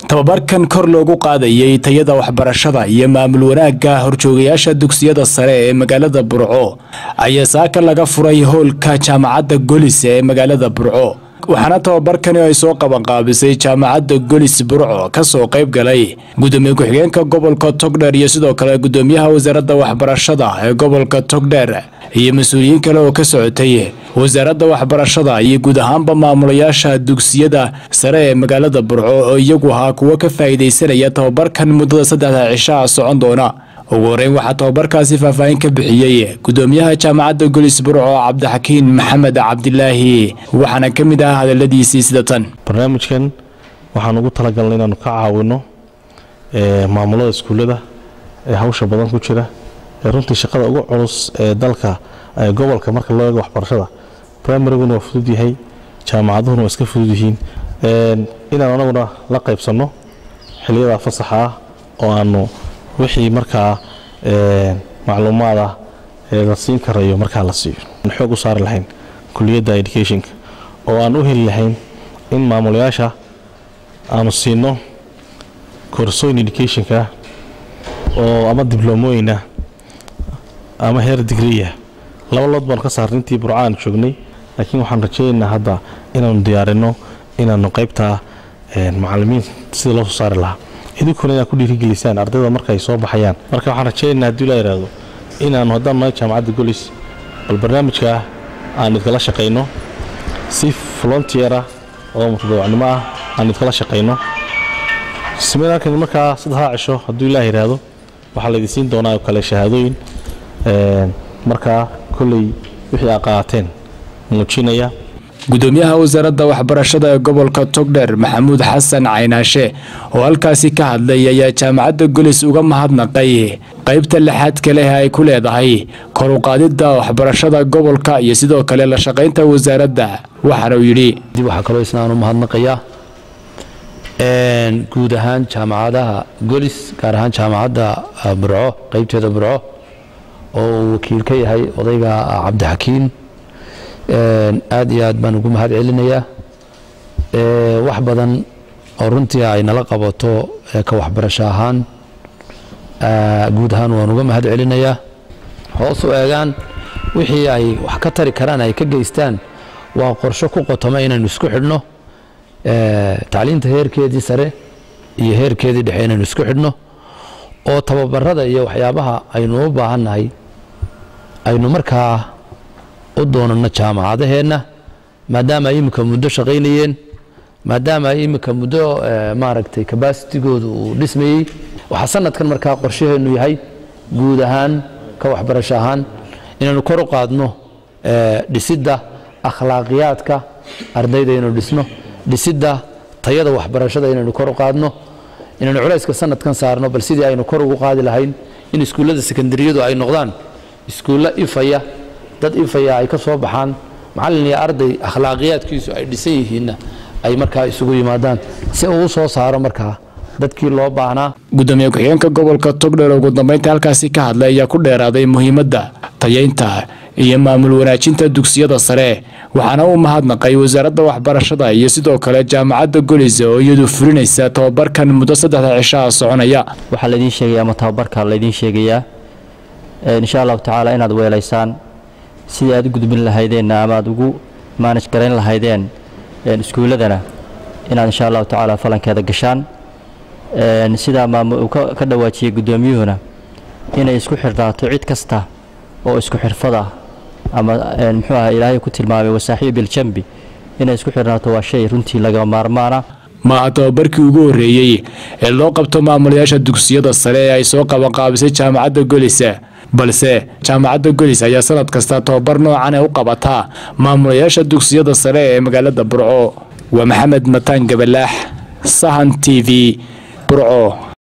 tababarkan kor loogu qaadayay tayada waxbarashada iyo maamul wanaagga horjoogayaasha dugsiyada sare ee magaalada burco ayaa saaka laga furay howlka jaamacadda golis ee magaalada burco waxaana tababarkani ay soo qabanqaabisay jaamacadda golis burco kasoo qayb galay gudoomiye ku-xigeenka gobolka togdheer iyo sidoo kale gudoomiyaha wasaaradda waxbarashada ee gobolka togdheer iyo mas-uuliyiin kale oo ka socotay wasaaradda waxbarashada iyo guud ahaanba maamulayaasha dugsiyada sare ee magaalada burco oo iyagu ahaa kuwo ka faa'iidaysanaya tababarkan muddada saddexda cishaha socon doona ugu horeyn waxaa tababarkaasi faahfaahin ka bixiyey gudoomiyaha jaamacadda golis burco cabdixakiin maxamed cabdilaahi waxaana ka mid ah hadaladiisii sida tan barnaamijkan waxaan ugu talagalnay inaanu ka caawino maamulada iskuullada ee hawsha badan ku jira ee runtii shaqada ugu culus ee dalka gobolka marka loo eego waxbarashada primaryguna waa fudud yahay jaamacaduhuna waa iska fudud yihiin inaan anaguna la qaybsanno xiliyada fasaxa ah oo aanu wixii markaa macluumaad ah ee la siin karayo markaa la siiyo xoog u saari lahayn kuliyadda educationka oo aan u heli lahayn in maamulayaasha aanu siino koorsooyin educationka oo ama dibloomooyina ama heer digriya laba lood baanu ka saarnay intii burcaan joognay laakiin waxaan rajaynaynaa hadda inaanu diyaarino inaanu qaybta macalimiin sida loo soo saari lahaa idinkuna inaad ku dhiirigelisaan ardayda marka ay soo baxayaan marka waxaan rajaynaynaa haddii la yidhaahdo inaanu haddaan nahay jaamacadda golis bal barnaamijka aan idkala shaqayno si volontiera oo mutadawacnimo ah aan idkala shaqayno seminaarkani markaa saddexdaa cisho hadduu ilaah yidhaahdo waxaa laydin siin doonaa oo kale shahaadooyin markaa kolley wixii aa qaateen muujinaya gudoomiyaha wasaaradda waxbarashada ee gobolka togdheer maxamuud xasan caynaashe oo halkaasi ka hadlay ayaa jaamacadda golis uga mahadnaqay qaybta lixaadka leh ay ku leedahay kor u qaadidda waxbarashada gobolka iyo sidoo kale la shaqaynta wasaaradda waxaana uu yidhi waxaa kaloo isna aan u mahadnaqayaa guud ahaan jaamacadaha golis gaar ahaan jaamacadda burco qaybteeda burco oo uu wakiil ka yahay odayga cabdixakiin aad iyo aad baan ugu mahad celinayaa wax badan oo runtii ay nala qabato ka waxbarasho ahaan guud ahaan waan uga mahad celinayaa hoos u eegaan wixii ay wax ka tari karaan ay ka geystaan waa qorsho ku qotoma inaynu isku xidhno tacliinta heerkeedii sare iyo heerkeedii dhexe inaynu isku xidhno oo tababarada iyo waxyaabaha aynu u baahannahay aynu markaa u doonano jaamacadaheenna maadaama ay iminka muddo shaqaynayeen maadaama ay iminka muddo maaragtay kabaasitigooda uu dhismayey waxaa sanadkan markaa qorshaheennu yahay guud ahaan ka waxbarasho ahaan inaynu kor u qaadno dhisidda akhlaaqiyaadka ardayda inaynu dhisno dhisidda tayada waxbarashada inaynu kor u qaadno inaynu culayska sanadkan saarno bal sidii aynu kor ugu qaadi lahayn in iskuullada sekondariyadu ay noqdaan iskuullo ifaya dad ifaya ay ka soo baxaan macallin iyo arday akhlaaqiyaadkiisu ay dhisan yihiinna ay markaa isugu yimaadaan si uu u soo saaro markaa dadkii loo baahnaa gudoomiye ku-xigeenka gobolka togdheer ugu dambeynta halkaasi ka hadlay ayaa ku dheeraaday muhiimadda tayeynta iyo maamul wanaajinta dugsiyada sare waxaana uu mahadnaqay wasaaradda waxbarashada iyo sidoo kale jaamacadda golis oo iyadu fulinaysa tababarkan muddo saddexda cishaha soconaya waxaa laydiin sheegaya ama tababarka laydiin sheegayaa insha allahu tacaala inaad weelaysaan sidii aad u gudbin lahaydeenna ama aad ugu maanaj garayn lahaydeen iskuulladana inaad insha allahu tacaala falankeeda gashaan sidaa uu ka dhawaajiyey guddoomiyuhuna inay isku xirnaato cid kasta oo isku xirfada ama muxuu aha ilaahay ku tilmaamay wasaaxiib biljambi inay isku xirnaato waa shay runtii laga maarmaana maaha tababarkii ugu horreeyey ee loo qabto maamulayaasha dugsiyada sare ee ay soo qabanqaabisay jaamacadda golis balse jaamacadda golis ayaa sanad kasta tababar noocan ee u qabataa maamulayaasha dugsiyada sare ee magaalada burco waa maxamed mataan gabalaax sahan t v burco